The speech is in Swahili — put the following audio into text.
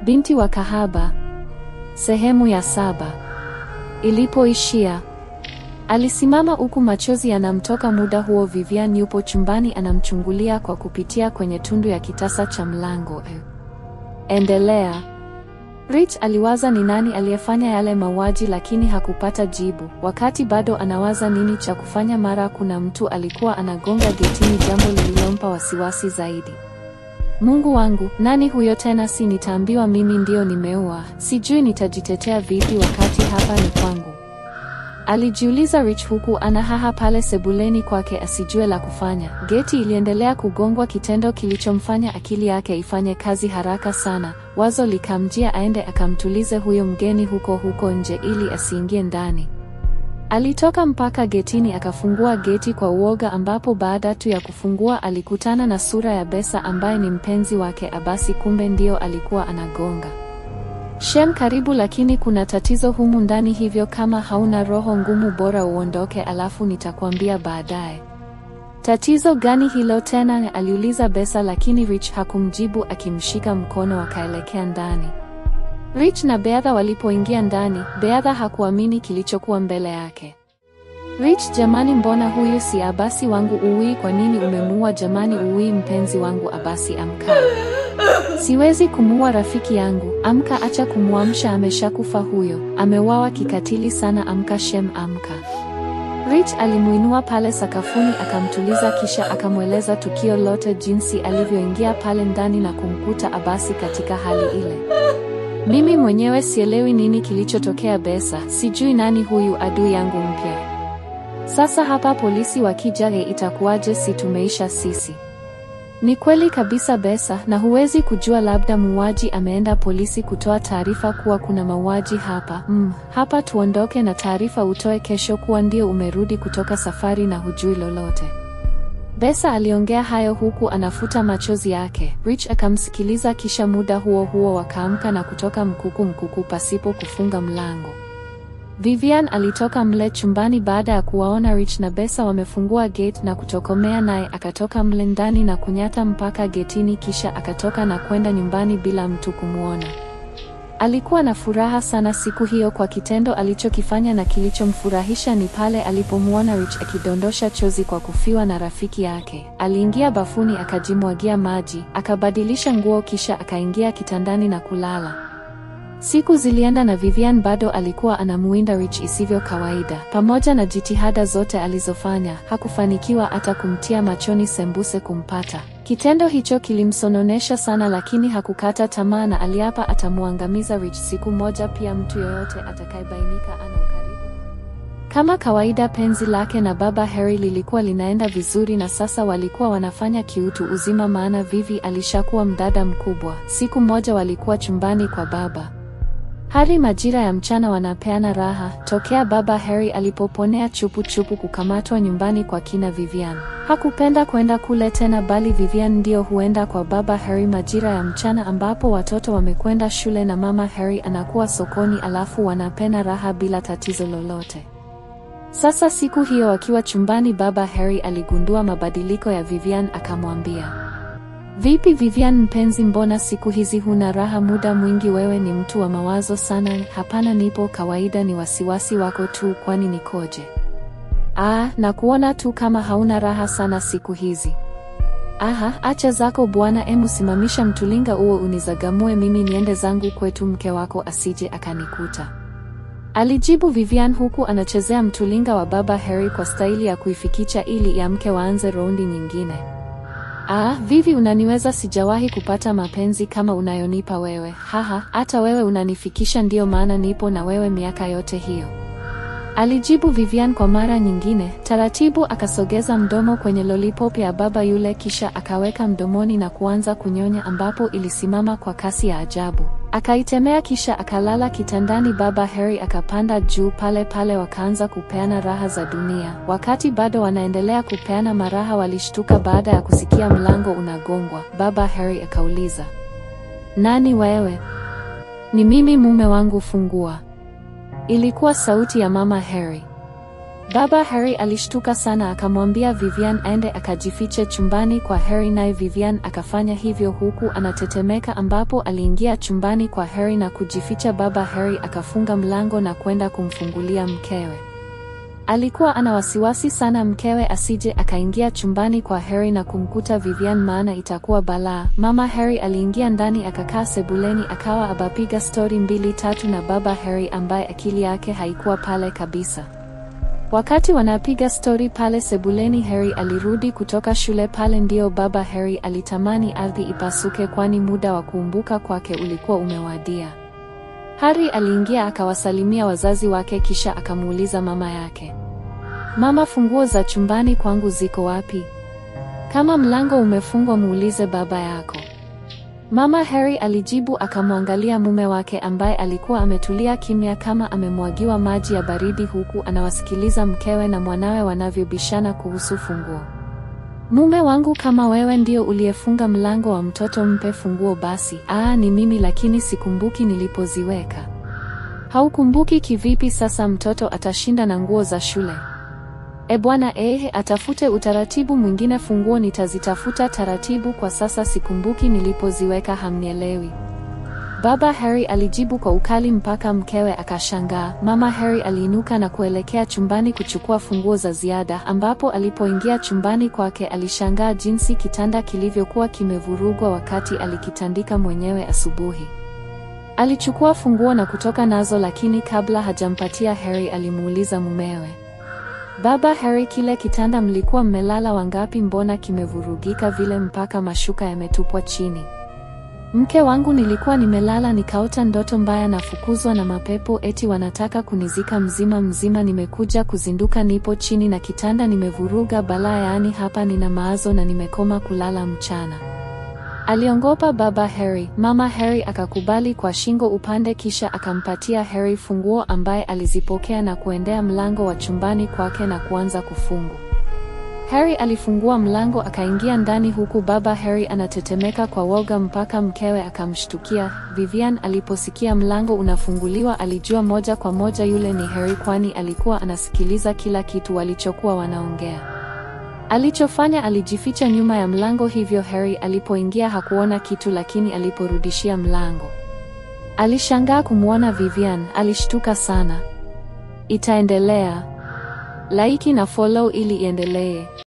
Binti wa kahaba. Sehemu ya saba. Ilipoishia, alisimama huku machozi yanamtoka. Muda huo Vivian yupo chumbani anamchungulia kwa kupitia kwenye tundu ya kitasa cha mlango. Endelea. Rich aliwaza ni nani aliyefanya yale mauaji lakini hakupata jibu. Wakati bado anawaza nini cha kufanya, mara kuna mtu alikuwa anagonga getini, jambo lililompa wasiwasi zaidi. Mungu wangu, nani huyo tena? Si nitaambiwa mimi ndio nimeua? Sijui nitajitetea vipi wakati hapa ni kwangu, alijiuliza Rich huku anahaha pale sebuleni kwake asijue la kufanya. Geti iliendelea kugongwa, kitendo kilichomfanya akili yake ifanye kazi haraka sana. Wazo likamjia aende akamtulize huyo mgeni huko huko nje ili asiingie ndani. Alitoka mpaka getini akafungua geti kwa uoga, ambapo baada tu ya kufungua alikutana na sura ya Besa ambaye ni mpenzi wake Abasi. Kumbe ndio alikuwa anagonga. Shem, karibu, lakini kuna tatizo humu ndani, hivyo kama hauna roho ngumu bora uondoke, alafu nitakwambia baadaye. Tatizo gani hilo tena? aliuliza Besa, lakini Rich hakumjibu, akimshika mkono wakaelekea ndani. Rich na Beatha walipoingia ndani, Beatha hakuamini kilichokuwa mbele yake. Rich, jamani, mbona huyu si Abasi wangu? Uwi, kwa nini umemuua? Jamani, uwi, mpenzi wangu Abasi, amka! Siwezi kumuua rafiki yangu, amka! Acha kumwamsha, ameshakufa huyo, ameuawa kikatili sana. Amka Shem, amka! Rich alimuinua pale sakafuni akamtuliza, kisha akamweleza tukio lote, jinsi alivyoingia pale ndani na kumkuta Abasi katika hali ile. Mimi mwenyewe sielewi nini kilichotokea Besa, sijui nani huyu adui yangu mpya. Sasa hapa polisi wakija, he, itakuwaje? Si tumeisha sisi? Ni kweli kabisa Besa, na huwezi kujua, labda muuaji ameenda polisi kutoa taarifa kuwa kuna mauaji hapa. Mm, hapa tuondoke na taarifa utoe kesho kuwa ndio umerudi kutoka safari na hujui lolote. Besa aliongea hayo huku anafuta machozi yake. Rich akamsikiliza, kisha muda huo huo wakaamka na kutoka mkuku mkuku pasipo kufunga mlango. Vivian alitoka mle chumbani baada ya kuwaona Rich na Besa wamefungua gate na kutokomea, naye akatoka mle ndani na kunyata mpaka getini, kisha akatoka na kwenda nyumbani bila mtu kumwona. Alikuwa na furaha sana siku hiyo kwa kitendo alichokifanya, na kilichomfurahisha ni pale alipomwona Rich akidondosha chozi kwa kufiwa na rafiki yake. Aliingia bafuni akajimwagia maji, akabadilisha nguo, kisha akaingia kitandani na kulala. Siku zilienda na Vivian bado alikuwa anamuinda Rich isivyo kawaida. Pamoja na jitihada zote alizofanya, hakufanikiwa hata kumtia machoni sembuse kumpata. Kitendo hicho kilimsononesha sana, lakini hakukata tamaa na aliapa atamuangamiza Rich siku moja, pia mtu yoyote atakayebainika ana ukaribu. Kama kawaida, penzi lake na baba Harry lilikuwa linaenda vizuri, na sasa walikuwa wanafanya kiutu uzima, maana Vivi alishakuwa mdada mkubwa. Siku moja walikuwa chumbani kwa baba Harry majira ya mchana wanapeana raha tokea baba Harry alipoponea chupu chupu kukamatwa nyumbani kwa kina Vivian. Hakupenda kwenda kule tena, bali Vivian ndio huenda kwa baba Harry majira ya mchana ambapo watoto wamekwenda shule na mama Harry anakuwa sokoni, alafu wanapena raha bila tatizo lolote. Sasa siku hiyo wakiwa chumbani, baba Harry aligundua mabadiliko ya Vivian, akamwambia Vipi Vivian mpenzi, mbona siku hizi huna raha? Muda mwingi wewe ni mtu wa mawazo sana. Hapana, nipo kawaida, ni wasiwasi wako tu. Kwani nikoje? Ah, na kuona tu kama hauna raha sana siku hizi. Aha, acha zako bwana, emu simamisha mtulinga uo unizagamue mimi niende zangu kwetu, mke wako asije akanikuta, alijibu Vivian huku anachezea mtulinga wa baba Harry kwa staili ya kuifikicha ili ya mke waanze raundi nyingine. Ah, Vivi unaniweza, sijawahi kupata mapenzi kama unayonipa wewe. Haha, hata wewe unanifikisha, ndiyo maana nipo na wewe miaka yote hiyo, alijibu Vivian kwa mara nyingine. Taratibu akasogeza mdomo kwenye lollipop ya baba yule, kisha akaweka mdomoni na kuanza kunyonya, ambapo ilisimama kwa kasi ya ajabu. Akaitemea kisha akalala kitandani. Baba Harry akapanda juu pale pale, wakaanza kupeana raha za dunia. Wakati bado wanaendelea kupeana maraha, walishtuka baada ya kusikia mlango unagongwa. Baba Harry akauliza, nani wewe? Ni mimi mume wangu, fungua. Ilikuwa sauti ya mama Harry. Baba Harry alishtuka sana akamwambia Vivian aende akajifiche chumbani kwa Harry naye Vivian akafanya hivyo huku anatetemeka ambapo aliingia chumbani kwa Harry na kujificha. Baba Harry akafunga mlango na kwenda kumfungulia mkewe. Alikuwa ana wasiwasi sana mkewe asije akaingia chumbani kwa Harry na kumkuta Vivian maana itakuwa balaa. Mama Harry aliingia ndani akakaa sebuleni akawa abapiga stori mbili tatu na baba Harry ambaye akili yake haikuwa pale kabisa. Wakati wanapiga stori pale sebuleni, Harry alirudi kutoka shule. Pale ndio baba Harry alitamani ardhi ipasuke, kwani muda wa kuumbuka kwake ulikuwa umewadia. Harry aliingia akawasalimia wazazi wake, kisha akamuuliza mama yake, mama, funguo za chumbani kwangu ziko wapi? Kama mlango umefungwa muulize baba yako. Mama Harry alijibu akamwangalia mume wake ambaye alikuwa ametulia kimya kama amemwagiwa maji ya baridi huku anawasikiliza mkewe na mwanawe wanavyobishana kuhusu funguo. Mume wangu, kama wewe ndio uliyefunga mlango wa mtoto mpe funguo basi. Aa, ni mimi lakini sikumbuki nilipoziweka. Haukumbuki kivipi sasa mtoto atashinda na nguo za shule? E bwana, ehe, atafute utaratibu mwingine. Funguo nitazitafuta taratibu, kwa sasa sikumbuki nilipoziweka. Hamnielewi? Baba Harry alijibu kwa ukali mpaka mkewe akashangaa. Mama Harry aliinuka na kuelekea chumbani kuchukua funguo za ziada, ambapo alipoingia chumbani kwake alishangaa jinsi kitanda kilivyokuwa kimevurugwa wakati alikitandika mwenyewe asubuhi. Alichukua funguo na kutoka nazo, lakini kabla hajampatia Harry alimuuliza mumewe Baba Harry, kile kitanda mlikuwa mmelala wangapi? Mbona kimevurugika vile mpaka mashuka yametupwa chini? Mke wangu, nilikuwa nimelala nikaota ndoto mbaya, nafukuzwa na mapepo, eti wanataka kunizika mzima mzima. Nimekuja kuzinduka, nipo chini na kitanda nimevuruga balaa, yaani hapa nina maazo na nimekoma kulala mchana. Aliongopa baba Harry. Mama Harry akakubali kwa shingo upande, kisha akampatia Harry funguo ambaye alizipokea na kuendea mlango wa chumbani kwake na kuanza kufungu. Harry alifungua mlango akaingia ndani huku baba Harry anatetemeka kwa woga mpaka mkewe akamshtukia. Vivian aliposikia mlango unafunguliwa alijua moja kwa moja yule ni Harry kwani alikuwa anasikiliza kila kitu walichokuwa wanaongea. Alichofanya alijificha nyuma ya mlango, hivyo Harry alipoingia hakuona kitu, lakini aliporudishia mlango alishangaa kumwona Vivian. Alishtuka sana. Itaendelea. Like na follow ili iendelee.